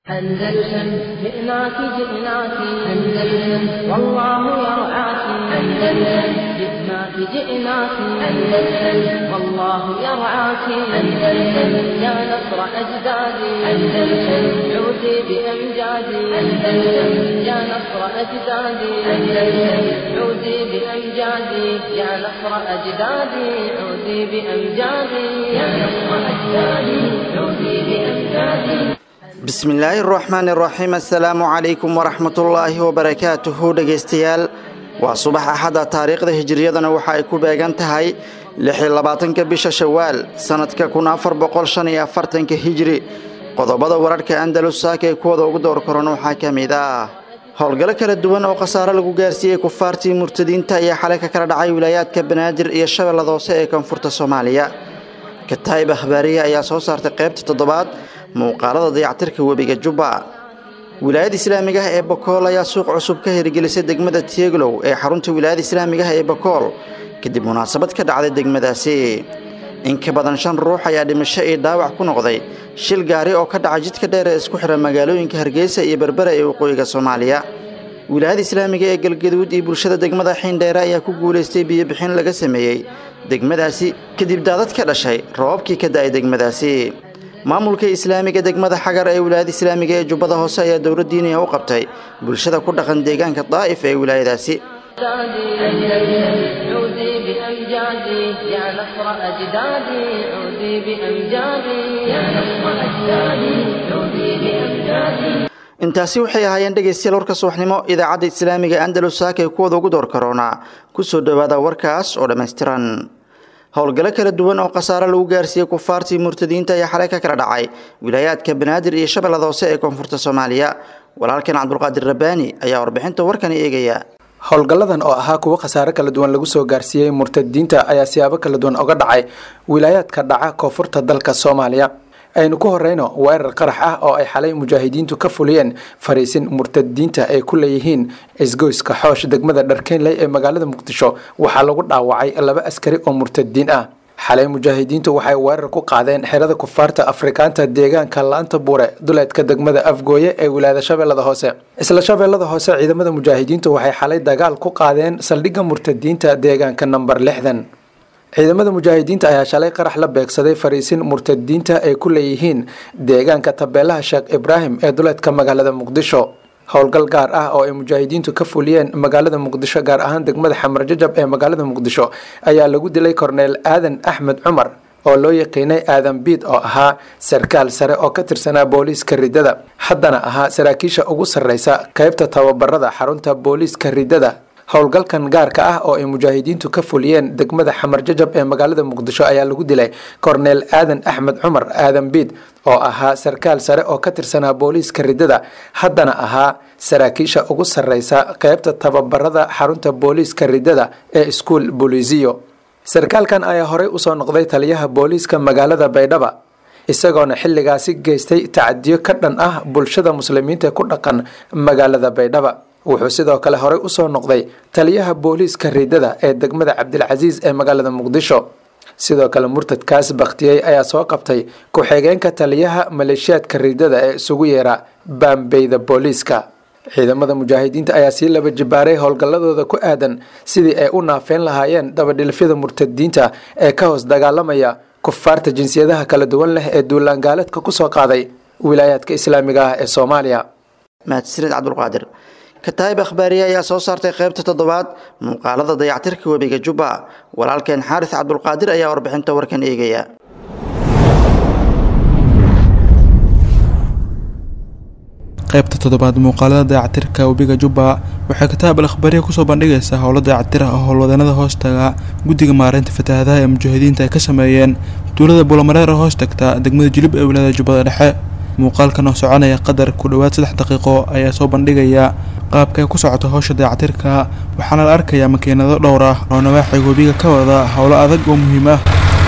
أندلسن جئناك جئناك أندلسن والله يرعاك أندلسن جئناك جئناك أندلسن والله يرعاك أندلسن يا نصر أجدادي أندلسن عودي بأمجادي أندلسن يا نصر أجدادي أندلسن عودي بأمجادي يا نصر أجدادي عودي بأمجادي يا نصر أجدادي عودي بأمجادي bismillaahi araxmaan iraxiim assalaamu calaykum waraxmatullaahi wabarakaatuhu dhegaystayaal waa subax axada taariikhda hijiriyadana waxa ay ku beegan tahay lixiyo labaatanka bisha shawaal sannadka kun afar boqol shan iyo afartanka hijiri qodobada wararhka andalus saaka ee kuwada ugu door koran waxaa ka mid ah howlgallo kala duwan oo khasaare lagu gaarsiiyey kufaartii murtadiinta ayaa xalay ka kala dhacay wilaayaadka banaadir iyo shabeellada hoose ee koonfurta soomaaliya kataayib akhbaariya ayaa soo saartay qaybta toddobaad muuqaalada dayactirka webiga jubba wilaayada islaamiga ah ee bakool ayaa suuq cusub ka hirgelisay degmada tieglow ee xarunta wilaayada islaamiga ah ee bakool kadib munaasabad ka dhacday degmadaasi in ka badan shan ruux ayaa dhimasho iyo dhaawac ku noqday shil gaari oo ka dhacay jidka dheer ee isku xidha magaalooyinka hargeysa iyo berbera ee waqooyiga soomaaliya wilaayada islaamiga ee galgaduud iyo bulshada degmada xiindheere ayaa ku guulaystay biyobixin laga sameeyey degmadaasi kadib daadad ka dhashay roobabkii ka da'ay degmadaasi maamulka islaamiga degmada xagar ee wilaayada islaamiga ee jubbada hoose ayaa dowlad diiniya u qabtay bulshada ku dhaqan deegaanka daa'if ee wilaayadaasi عودي بأمجادي يا نصر أجدادي عودي بأمجادي يا نصر أجدادي عودي بأمجادي intaasi waxay ahaayeen dhegaystayaal warka subaxnimo idaacadda islaamiga andalus saaka ee kuwada ugu door karoonaa ku soo dhowaada warkaas oo dhammaystiran howlgallo kala duwan oo khasaare lagu gaarsiiyey kufaartii murtadiinta ayaa xalay ka kala dhacay wilaayaadka banaadir iyo shabeellada hoose ee koonfurta soomaaliya walaalkan cabdulqaadir rabbaani ayaa warbixinta warkani eegaya howlgalladan oo ahaa kuwo khasaare kala duwan lagu soo gaarsiiyey murtadiinta ayaa siyaabo kala duwan oga dhacay wilaayaadka dhaca koonfurta dalka soomaaliya aynu ku horeyno weerar qarax ah oo ay xalay mujaahidiintu ka fuliyeen fariisin murtadiinta ay ku leeyihiin isgoyska xoosh degmada dharkeenley ee magaalada muqdisho waxaa lagu dhaawacay laba askari oo murtadiin ah xalay mujaahidiintu waxay weerar ku qaadeen xerada kufaarta afrikaanta deegaanka laanta buure duleedka degmada afgooye ee wilaayada shabeellada hoose isla shabeellada hoose ciidamada mujaahidiintu waxay xalay dagaal ku qaadeen saldhigga murtadiinta deegaanka namber lixdan ciidamada mujaahidiinta ayaa shalay qarax la beegsaday fariisin murtadiinta ay ku leeyihiin deegaanka tabeelaha sheekh ibraahim ee duleedka magaalada muqdisho howlgal gaar ah oo ay mujaahidiintu ka fuliyeen magaalada muqdisho gaar ahaan degmada xamar jajab ee magaalada muqdisho ayaa lagu dilay korneel aadan axmed cumar oo loo yaqiinay aadan biid oo ahaa sarkaal sare oo ka tirsanaa booliiska ridada haddana ahaa saraakiisha ugu sarreysa qeybta tababarada xarunta booliiska ridada howlgalkan gaarka ah oo ay mujaahidiintu ka fuliyeen degmada xamar jajab ee magaalada muqdisho ayaa lagu dilay korneel aadan axmed cumar aadan biid oo ahaa sarkaal sare oo ka tirsanaa booliiska ridada haddana ahaa saraakiisha ugu sarreysa qeybta tababarada xarunta booliiska ridada ee iskuol booliisiyo sarkaalkan ayaa horey usoo noqday taliyaha booliiska magaalada baydhaba isagoona xilligaasi geystay tacadiyo ka dhan ah bulshada muslimiinta ku dhaqan magaalada baydhaba wuxuu sidoo kale horey usoo noqday taliyaha booliiska ridada ee degmada cabdilcasiis ee magaalada muqdisho sidoo kale murtadkaas bakhtiyey ayaa soo qabtay ku-xigeenka taliyaha maleeshiyaadka ridada ee isugu yeera baambeyda booliiska ciidamada mujaahidiinta ayaa sii laba jibaaray howlgalladooda ku aadan sidii ay u naafeyn lahaayeen dabadhilfyada murtadiinta ee ka hoos dagaalamaya kufaarta jinsiyadaha kala duwan leh ee duulaangaaladka kusoo qaaday wilaayaadka islaamiga ah ee soomaaliya mahadsanid cabdulqaadir kataayib akhbaariye ayaa soo saartay qaybta toddobaad muuqaalada dayactirka webiga jubba walaalkeen xaaris cabdulqaadir ayaa warbixinta warkan eegaya qaybta toddobaad muuqaalada dayactirka webiga jubba waxay kataab al akhbaariya kusoo bandhigaysaa howlo dayactir ah oo howlwadeenada hoostaga guddiga maareynta fatahaadaha ee mujaahidiinta ay ka sameeyeen tuulada buulamareer oo hoos tagta degmada jilib ee wilaayada jubbada dhexe muuqaalkan oo soconaya qadar ku dhowaad saddex daqiiqo ayaa soo bandhigaya qaabka ay ku socoto howsha dayactirka waxaana la arkayaa makiinado dhowr ah oo nawaaxiga webiga ka wada howlo adag oo muhiim ah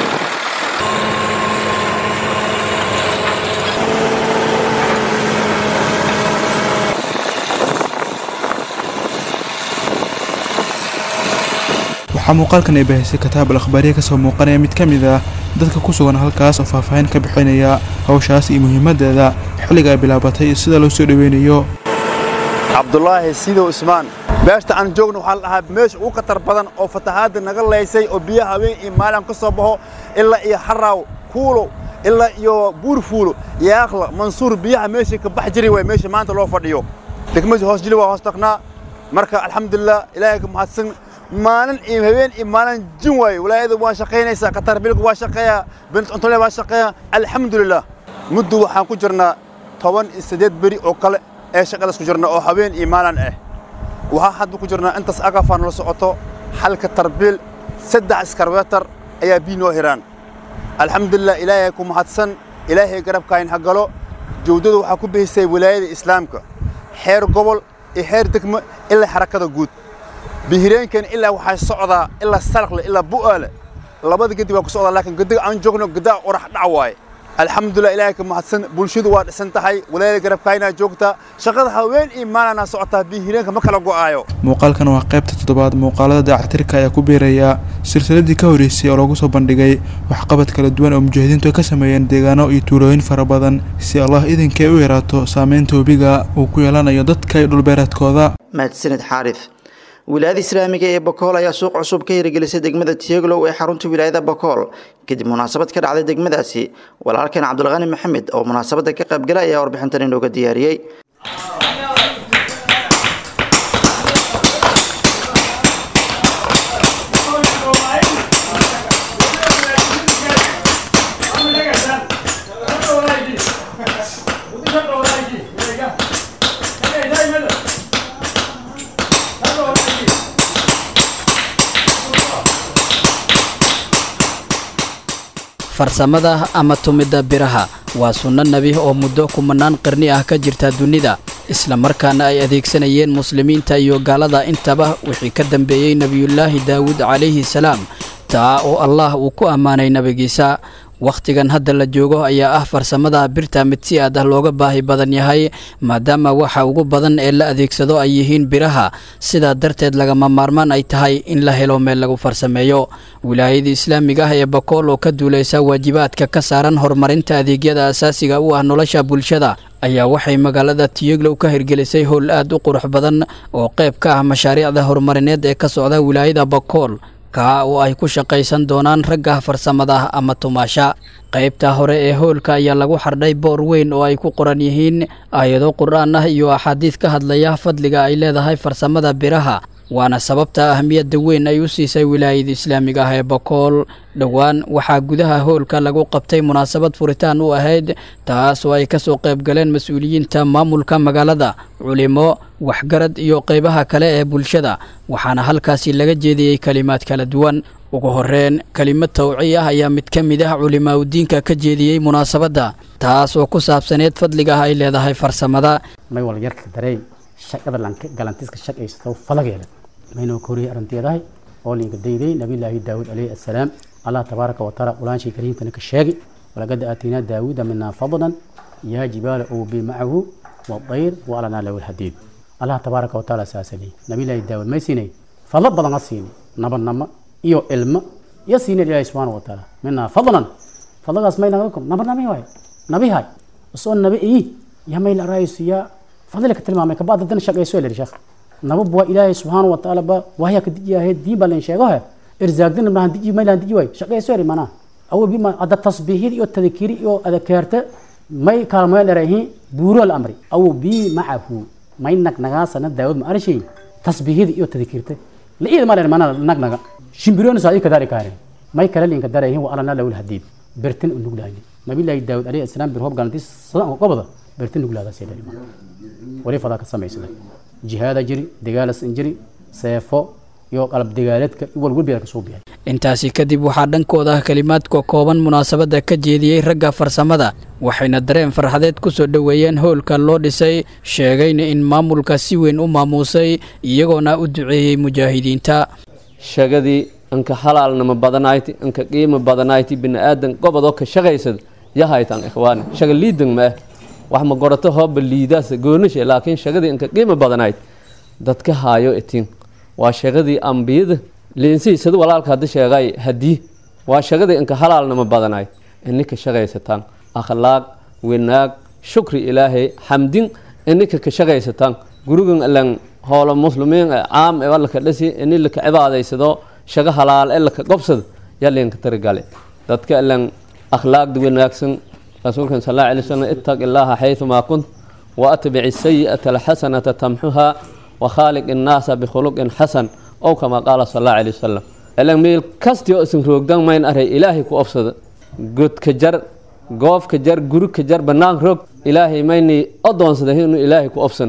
waxaa muuqaalkan ay bahisay kataab al akhbaariya kasoo muuqanaya mid ka mid ah dadka ku sugan halkaas oo faahfaahin ka bixinaya hawshaas iyo muhiimadeeda xilliga ay bilaabatay iyo sida loo soo dhoweynayo cabdulaahi sidow ismaan beeshta aan joogno waxaa la dhahaa meesha ugu khatar badan oo fatahaadda naga laysay oo biyaha habeen iyo maalin ka soo baxo ilaa iyo xaraaw kuulo ilaa iyo buurfuulo yaaqla mansuur biyaha meeshii ka bax jiri waay meesha maanta loo fadhiyo degmadii hoos jili waa hoos tagnaa marka alxamdulilah ilaahay ka mahadsan maalin iyo habeen iyo maalin jin waaye walaayada waa shaqaynaysaa qatar bilku waa shaqeeyaa bint cuntole waa shaqeeyaa alxamdulilah muddo waxaan ku jirnaa toban iyo siddeed beri oo kale ee shaqadaas ku jirna oo habeen iyo maalin ah waxaa hadda ku jirnaa intaas agafaan la socoto xalka tarbiil saddex iskarbeetar ayaa bii noo hiraan alxamdulilah ilaahay ku mahadsan ilaahay garabkaayin ha galo jawdadu waxaa ku bihisay wilaayada islaamka xeer gobol iyo xeer degmo ilaa xarakada guud bihireenkan ilaa waxaa socdaa ilaa salaqle ilaa bu'aale labada gedi waa ku socdaa laakiin gediga aan joogno gedaa orax dhac waaye alxamdulilah ilaahay ka mahadsan bulshadu waa dhisan tahay walaayada garabkaayinaa joogtaa shaqada haween iyo maalinaa socotaa bihireenka ma kala go'aayo muuqaalkan waa qaybta toddobaad muuqaalada dayactirka ayaa ku biiraya silsiladii ka horreysay oo lagu soo bandhigay waxqabad kala duwan oo mujaahidiintu ay ka sameeyeen deegaano iyo tuulooyin fara badan si allah idinkay u yaraato saameynta webiga uu ku yeelanayo dadka iyo dhulbeereedkooda mahadsanid xaarif wilaayada islaamiga ee bokool ayaa suuq cusub ka hirgelisay degmada tiyeglow ee xarunta wilaayada bokool kadib munaasabad ka dhacday degmadaasi walaalkan cabdulqani maxamed oo munaasabadda ka qaybgala ayaa warbixintan inooga diyaariyey farsamada ama tumidda biraha waa sunno nebi oo muddo kumanaan qarni ah ka jirta dunida isla markaana ay adeegsanayeen muslimiinta iyo gaalada intaba wixii ka dambeeyey nebiyullaahi daawuud calayhi salaam taa oo allah uu ku ammaanay nebigiisa wakhtigan hadda la joogo ayaa ah farsamada birta mid si aad ah looga baahi badan yahay maadaama waxa ugu badan ee la adeegsado ay yihiin biraha sidaa darteed lagama maarmaan ay tahay in la helo meel lagu farsameeyo wilaayada islaamiga ah ee bakool oo ka duulaysa waajibaadka ka saaran horumarinta adeegyada asaasiga u ah nolosha bulshada ayaa waxay magaalada tiyeglow ka hirgelisay howl aad u qurux badan oo qayb ka ah mashaariicda horumarineed ee ka socda wilaayada bakool kaa oo ay ku shaqaysan doonaan ragga farsamada ama tumaasha qaybta hore ee hoolka ayaa lagu xardhay boor weyn oo ay ku qoran yihiin aayado qur-aan ah iyo axaadiid ka hadlaya fadliga ay leedahay farsamada biraha waana sababta ahmiyadda weyn ay u siisay wilaayada islaamiga ah ee bakool dhowaan waxaa gudaha hoolka lagu qabtay munaasabad furitaan u ahayd taas oo ay ka soo qayb galeen mas-uuliyiinta maamulka magaalada culimo waxgarad iyo qaybaha kale ee bulshada waxaana halkaasi laga jeediyey kelimaad kala duwan ugu horreyn kelimad tawci ah ayaa mid ka mid ah culimaa udiinka ka jeediyey munaasabadda taas oo ku saabsaneed fadliga ah ay leedahay farsamada may wal yarka darey shaqada galantiska shaqaysato falageeda maynoo koriyay arrinteedahay oo linka dayday nabiyullaahi daawuud calayhi assalaam allah tabaaraka wa tacaala qulaanshii kariimkana ka sheegi walaqad aataynaa daawuuda minaa fadlan yaa jibaala uubi macahu wadayr wa alanaa lahu lhadiid allah tabaaraka wa tacaala saasanay nabiyullaahi daawuud may siinay fadlo badan ha siinay nabanamo iyo ilmo iyo siinay ilaahi subxaana wa tacaala minaa fadlan fadlagaas may naga nabanami waay nabihay isoo nabi iyi yaa may la raaysiyaa fadlika tilmaamay kabacd haddana shaqayso lir sheekh nabab waa ilaahay subxaana wa tacaala ba wahya ka diji ahayd diin baa leen sheego he irzaagdina mahan diji may lahan diji waay shaqayso eri manaa awo bima ada tasbiihid iyo tadkiri iyo adakaarta may kaalmoya dherahi buuro al amri awo bi macahu may nagnagaasana daawad ma arshay tasbiihid iyo tadkirta la iid ma dher manaa nagnaga shimbiroona saa ka dari kaaren may kala linka darahin wa alana lawul hadiid bertin u nuglaani nabiyullaahi daawud alayhi asalaam bir hoob galantiis sadan qobada bertin nuglaadaas ee dhalima wali fadaa ka samaysada jihaada jiri dagaalas jiri seefo iyo qalab dagaaleedka walwalbiyaa ka soo bixay intaasi kadib waxaa dhankooda ah kelimaadka kooban munaasabadda ka jeediyey ragga farsamada waxayna dareen farxadeed ku soo dhoweeyeen howlka loo dhisay sheegayna in maamulka si weyn u maamuusay iyagoona u duceeyey mujaahidiinta shagadii anka halaalnama badanayti anka qiimo badanayti bini'aadan gobodoo ka shaqaysad yahaytan ikhwaani shaga liidan ma ah wax ma gorato hooba liidaas goonishe laakiin shagadii inka qiimo badanayd dadka haayo itin waa shagadii ambiyada liinsii sida walaalka hadda sheegay hadii waa shagadii inka halaalnama badanayd ininka shaqaysataan akhlaaq wanaag shukri ilaahay xamdin ininka ka shaqaysataan gurigan ilan hoola muslimiin caam ee laka dhasi ini laka cibaadaysado shago halaal ee laka qobsado yaa leenka tarigale dadka ilan akhlaaqda wanaagsan rasuulkan sal alla alay wasalam ittaq illaaha xayثumaa kunt waatbic sayi'ata alxasanata tamxuha wakhaaliq innaasa bikhuluqin xasan ow kama qaala sal alla alay wasalam ilan meel kasti oo isin roogdan mayn aray ilaahay ku obsada godka jar goofka jar gurika jar bannaan roog ilaahay mayni odoonsaday inuu ilaahay ku obsan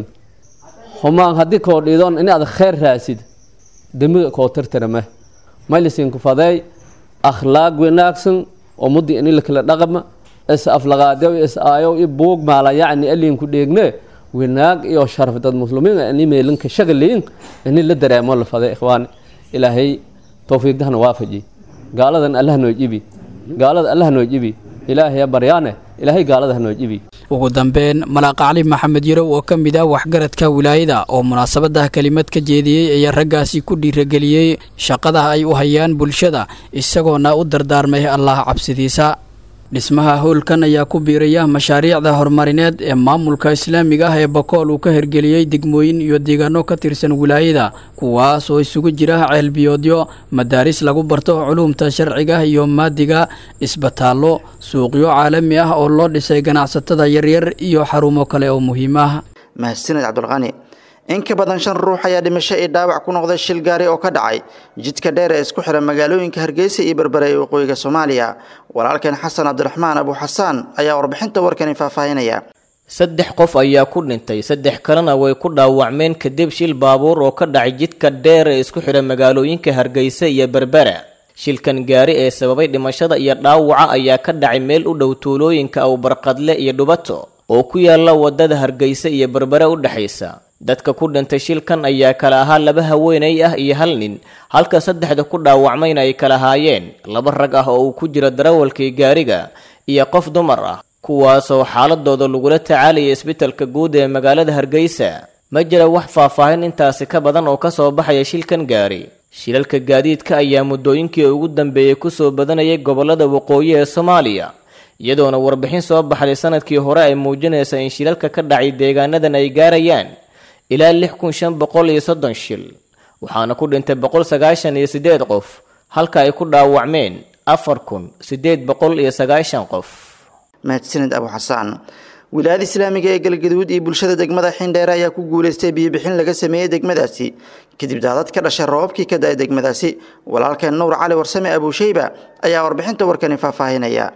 humaan haddii koo dhiidoon in aad khayr raasid dembiga koo tirtirame maylisinku fadeey akhlaaq wanaagsan oo muddi ini lakala dhaqama is aflaqaadew is aayow i buug maala yacni aliinku dheegne wanaag iyo sharaf dad muslimiin ini meelinka shagaliin ini la dareemo la faday ikhwaani ilaahay towfiiqdahana waafaji gaaladan allah noo jibi gaalada allah noo jibi ilaahay baryaane ilaahay gaalada ha noo jibi ugu dambeyn malaaq cali maxamed yarow oo ka mid ah waxgaradka wilaayada oo munaasabadaha kelimad ka jeediyey ayaa raggaasi ku dhiirageliyey shaqadaha ay u hayaan bulshada isagoona u dardaarmay allah cabsidiisa dhismaha howlkan ayaa ku biiraya mashaariicda horumarineed ee maamulka islaamiga ah ee bakool uu ka hirgeliyey degmooyin iyo deegaano ka tirsan wilaayada kuwaas oo isugu jira ceelbiyoodyo madaaris lagu barto culuumta sharciga iyo maadiga isbitaallo suuqyo caalami ah oo loo dhisay ganacsatada yaryar iyo xarumo kale oo muhiim ah mahadsaned cabdulqani in ka badan shan ruux ayaa dhimasho iyo dhaawac ku noqday shil gaari oo ka dhacay jidka dheer ee isku xidha magaalooyinka hargeysa iyo berbere ee waqooyiga soomaaliya walaalkeen xasan cabdiraxmaan abu xasaan ayaa warbixinta warkani faahfaahinaya saddex qof ayaa ku dhintay saddex kalena way ku dhaawacmeen kadib shil baabuur oo ka dhacay jidka dheer ee isku xidha magaalooyinka hargeysa iyo berbera shilkan gaari ee sababay dhimashada iyo dhaawaca ayaa ka dhacay meel u dhow tuulooyinka awbarqadle iyo dhubato oo ku yaala wadada hargeysa iyo berbere u dhexaysa dadka ku dhintay shilkan ayaa kala ahaa laba haweenay ah iyo hal nin halka saddexda ku dhaawacmayna ay kala haayeen laba rag ah oo uu ku jiro darawalkii gaariga iyo qof dumar ah kuwaasoo xaaladooda lagula tacaalaya isbitalka guud ee magaalada hargeysa ma jira wax faahfaahin intaasi ka badan oo kasoo baxaya shilkan gaari shilalka gaadiidka ayaa muddooyinkii ugu dambeeyey kusoo badanayay gobolada waqooyi ee soomaaliya iyadoona warbixin soo baxday sanadkii hore ay muujinaysa in shilalka ka dhacay deegaanadan ay gaarayaan ilaa lix kun shan boqol iyo soddon shil waxaana ku dhintay boqol sagaashan iyo siddeed qof halka ay ku dhaawacmeen afar kun siddeed boqol iyo sagaashan qof mahadsaned abu xasaan wilaayada islaamiga ee galgaduud iyo bulshada degmada xindheere ayaa ku guulaystay biyobixin laga sameeyey degmadaasi kadib daadad ka dhashay roobabkii ka da-ay degmadaasi walaalkeen nuur cali warsame abuusheyba ayaa warbixinta warkani faahfaahinaya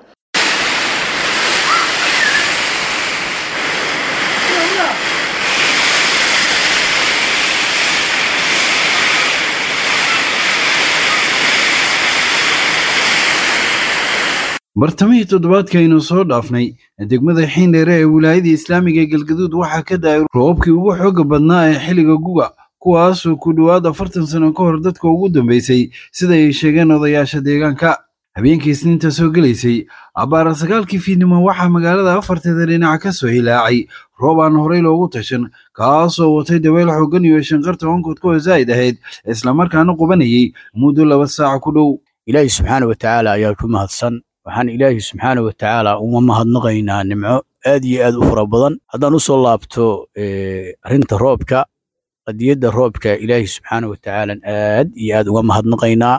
bartamihii toddobaadkaaynu soo dhaafnay degmada xiindheere ee wilaayadii islaamiga ee galgaduud waxaa ka da-ay roobabkii ugu xooga badnaa ee xilliga guga kuwaasoo ku dhowaad afartan sano ka hor dadka ugu dambeysay sida ay sheegeen odayaasha deegaanka habeenkii isniinta soo gelaysay abbaara sagaalkii fiidnimo waxaa magaalada afarteeda dhinac ka soo hilaacay roob aan horey loogu tashan kaasoo watay daweyl xooggan iyo shanqarta onkodka oo zaa'id ahayd islamarkaana qubanayay muddo laba saaca ku dhow ilaahi subxaana wa tacaala ayaa ku mahadsan waxaan ilaahi subxaana wa tacaala uma mahadnaqaynaa nimco aad iyo aad u fara badan haddaan u soo laabto arrinta roobka qadiyadda roobka ilaahi subxaana wa tacaala aad iyo aad uga mahadnaqaynaa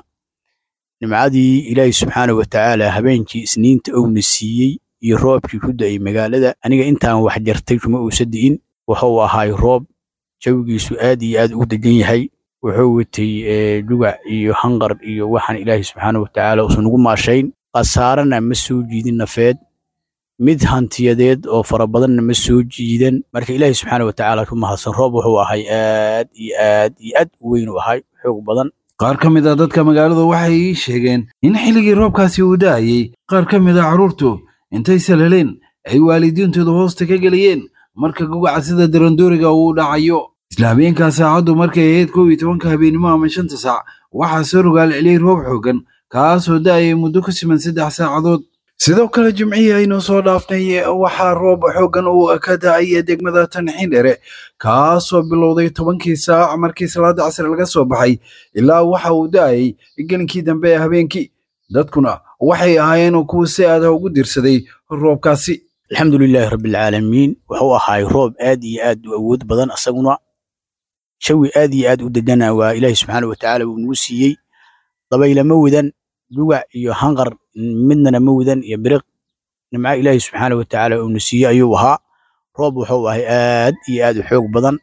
nimcadii ilaahi subxaana wa tacaala habeenkii isniinta owna siiyey iyo roobkii ku da'ay magaalada aniga intaan wax jartay kuma uusa di'in wuxuu ahaay roob jawigiisu aad iyo aad ugu degan yahay wuxuu watay dugac iyo hanqar iyo waxaan ilaahi subxaana wa tacaala uusan ugu maashayn khasaarana ma soo jiidin nafeed mid hantiyadeed oo fara badanna ma soo jiidan marka ilaahi subxaana wa tacaala ku mahadsan roob wuxuu ahay aad iyo aad iyo aad u weyn u ahay xoog badan qaar ka mid a dadka magaaladu waxay ii sheegeen in xilligii roobkaasi uu da'ayey qaar ka mid a carruurtu intay salaleen ay waalidiintooda hoosta ka gelayeen marka gugaca sida darandooriga uu dhacayo isla habeenkaa saacaddu markay ahayd kow iyo tobanka habeennimo ama shanta saac waxaa soo rogaal celiyey roob xooggan kaasoo da'ayay muddo ku siman saddex saacadood sidoo kale jimcihii aynu soo dhaafnay waxaa roob xooggan uu ka da'ay degmada tanxindhere kaasoo bilowday tobankii saac markii salaada casri laga soo baxay ilaa waxa uu da'ayay gelinkii dambe ee habeenkii dadkuna waxay ahaayeen kuwa si aadaha ugu dirsaday roobkaasi alxamdu lilaahi rabbialcaalamiin wuxuu ahaay roob aad iyo aad u awood badan asaguna jawi aad iyo aad u degana waa ilaahi subxaana watacaala uu nagu siiyey dabaylama wadan dugac iyo hanqar midnana ma wadan iyo biriq nimca ilaahi subxaana watacaala uuna siiyey ayuu ahaa roob wuxuu ahay aad iyo aad u xoog badan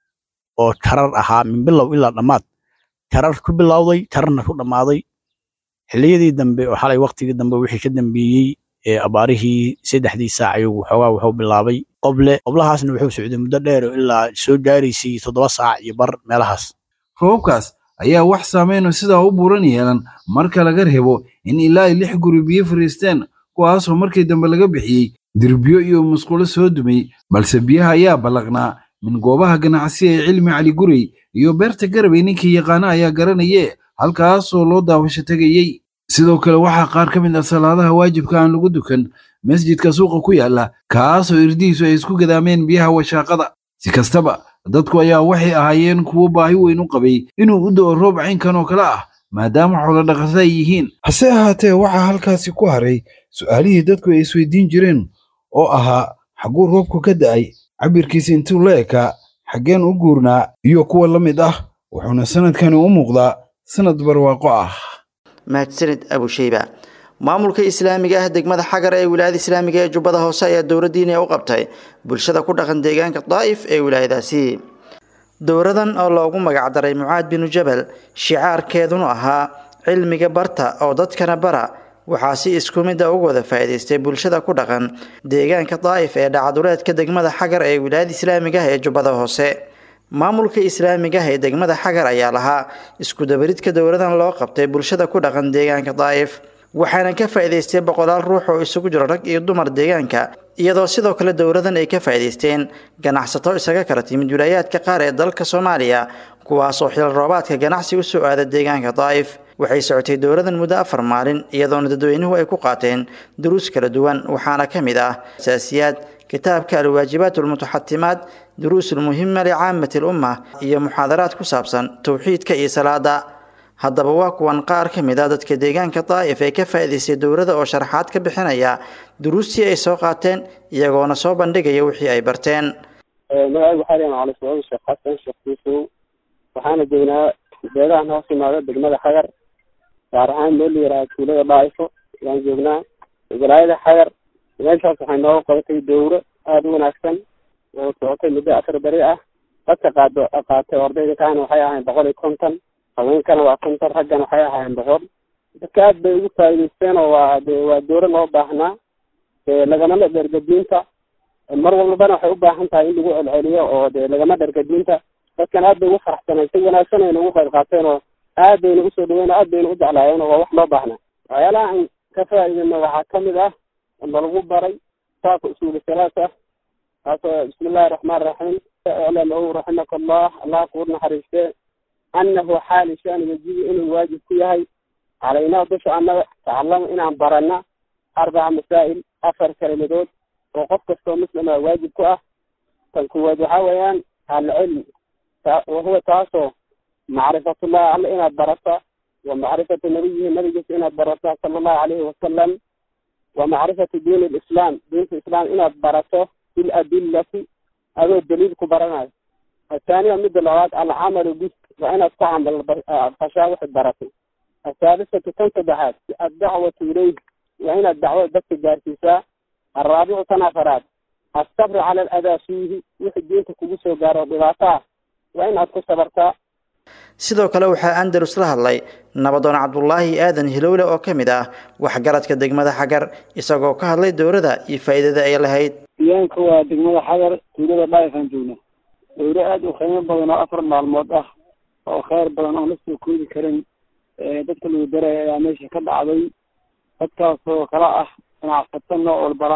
oo tarar ahaa min bilow ilaa dhammaad tarar ku bilowday tararna ku dhammaaday xilliyadii dambe oo xalay waktigii dambe wixii ka dambeeyey ee abaarihii saddexdii saac ayuu waxoogaa wuxuu bilaabay qoble qoblahaasna wuxuu socday muddo dheer oo ilaa soo gaaraysay toddoba saac iyo bar meelahaas roobabkaas ayaa wax saameyno sidaa u buuran yeelan marka laga reebo in ilaa ay lix guri biyo fariisteen kuwaasoo markii dambe laga bixiyey dirbiyo iyo musqulo soo dumay balse biyaha ayaa ballaqnaa min goobaha ganacsi ee cilmi cali gurey iyo beerta garabay ninkii yaqaana ayaa garanaye halkaasoo loo daawasho tegayey sidoo kale waxaa qaar ka mid ah salaadaha waajibka aan lagu dukan masjidka suuqa ku yaala kaasoo irdihiisu ay isku gadaameen biyaha washaaqada si kastaba dadku ayaa waxay ahaayeen kuwo baahi weyn u qabay inuu u da'o roob caynkan oo kale ah maadaama xoolodhaqatada ay yihiin hase ahaatee waxaa halkaasi ku haray su'aalihii dadku ay isweydiin jireen oo ahaa xagguu roobku ka da'ay cabirkiisa intuu la ekaa xaggeen u guurnaa iyo kuwa la mid ah wuxuuna sanadkani u muuqdaa sanad barwaaqo ah mahadsanid abusheyba maamulka islaamiga ah degmada xagar ee wilaayada islaamiga ee jubbada hoose ayaa dowladdiina u qabtay bulshada ku dhaqan deegaanka daa'if ee wilaayadaasi dowradan oo loogu magacdaray mucaad binu jabal shicaarkeedunu ahaa cilmiga barta oo dadkana bara waxaa si isku mida uga wada faa'iidaystay bulshada ku dhaqan deegaanka daa'if ee dhacaduleedka degmada xagar ee wilaayada islaamiga ah ee jubbada hoose maamulka islaamiga ah ee degmada xagar ayaa lahaa iskudabaridka dowladan loo qabtay bulshada ku dhaqan deegaanka daa'if waxaana ka faa'iidaystay boqolaal ruux oo isugu jiro rag iyo dumar deegaanka iyadoo sidoo kale dowladan ay ka faa'iidaysteen ganacsato isaga kala timid wilaayaadka qaar ee dalka soomaaliya kuwaasoo xil roobaadka ganacsi u soo aada deegaanka daa'if waxay socotay dowladan muddo afar maalin iyadoona dadweynuhu ay ku qaateen duruus kala duwan waxaana ka mid ah asaasiyaad kitaabka alwaajibaat almutaxatimaad duruus ulmuhima licaamati lumma iyo muxaadaraad ku saabsan towxiidka iyo salaada haddaba waa kuwan qaar ka mid a dadka deegaanka daa'if ee ka faa'iidaystay dowladda oo sharaxaad ka bixinaya duruustii ay soo qaateen iyagoona soo bandhigaya wixii ay barteen magacaygu waxaa leeyahay macalin sacuud sheekh xasan sheekh yuusuf waxaana joognaa beedahan hoos imaada degmada xagar gaar ahaan meel la yihaaha tuulada dhaa'ifo ayaan joognaa walaayada xagar meeshaas waxay nooga qabatay dowro aada u wanaagsan oo socotay muddo afar beri ah dadka qaado qaatay ardayda kaana waxay ahayn boqol iyo konton haweenkana waa konton raggana waxay ahaayeen boqol dadka aad bay ugu faa'iidaysteen oo waa de waa dowro loo baahnaa lagamana dhergadiinta mar walbana waxay u baahan tahay in lagu celceliyo oo de lagama dhergadiinta dadkan aad bay ugu faraxsaneen si wanaagsan ayna ugu qayb qaateen oo aad bayna usoo dhaweyn aad bayna u jeclaayeen oo waa wax loo baahnaa waxyaalaha aan ka faa'iidayno waxaa kamid ah nalagu baray kitaabka usuuli salaasa kaasoo bismi illahi raxmaan raxiim iclamahu raximaka allah allah kuu naxariiste annahu xaali shani yajibu inuu waajib ku yahay calaynaa dusha annaga tacalamu inaan barana arbaca masaa'il afar kelimadood oo qof kastoo muslima waajib ku ah tan kuwaad waxaa weeyaan alcilm wahuwa taasoo macrifatullah alla inaad barata wa macrifatu nabiyihi nabigiisa inaad barata sala allahu calayhi wasalam wa macrifatu diin lislaam diinta islaam inaad barato biladillati adoo daliil ku baranayo athaaniya midda labaad alcamalu bis waa inaad ku camal fashaa wixi baratay athaalisatu tan saddexaad addacwatu ilayh waa inaad dacwada dadka gaarsiisaa alraabicu tan afaraad asabru cala aladaa fiihi wixii diinta kugu soo gaaro dhibaato ah waa inaad ku sabartaa sidoo kale waxaa andalus la hadlay nabadoon cabdulaahi aadan hilowle oo ka mid ah waxgaradka degmada xagar isagoo ka hadlay dowladda iyo faa'iidada ay lahayd deegaanka waa degmada xagar tuulada dhaayifaan joogna dowlo aada u qiimo badan oo afar maalmood ah oo kheyr badan oon la soo koodi karin dadka lagu daraya ayaa meesha ka dhacday dadkaasoo kala ah ganacsato nooc walbala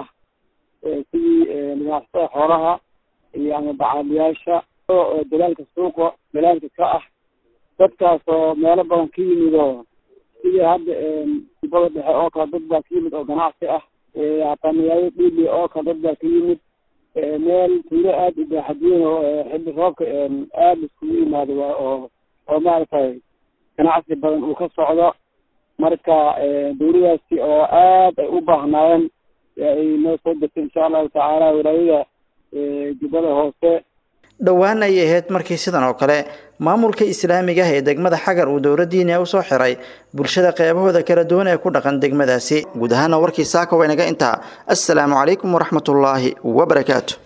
sidii ganacsatada xoolaha iyo ama bacaaliyaasha oo dalaalka suuqa dalaalka ka ah dadkaasoo meelo badan ka yimid oo sidii hadda dibada dhexe oo kale dad baa ka yimid oo ganacsi ah hataa magaalada dhiili oo kale dad baa ka yimid meel tuulo aada u baaxadweyn oo xilli roobka aada iskugu yimaado waa oo oo maaragtay ganacsi badan uu ka socdo marka dowladaasi oo aad ay u baahnaayeen ay noo soo dirtay insha allahu tacaala walaayada jubbada hoose dhowaan ayay ahayd markii sidan oo kale maamulka islaamiga ah ee degmada xagar uu dowladdiina u soo xiray bulshada qeybahooda kala duwan ee ku dhaqan degmadaasi guud ahaana warkii saaka waynaga intaa assalaamu calaykum waraxmatullaahi wabarakaatu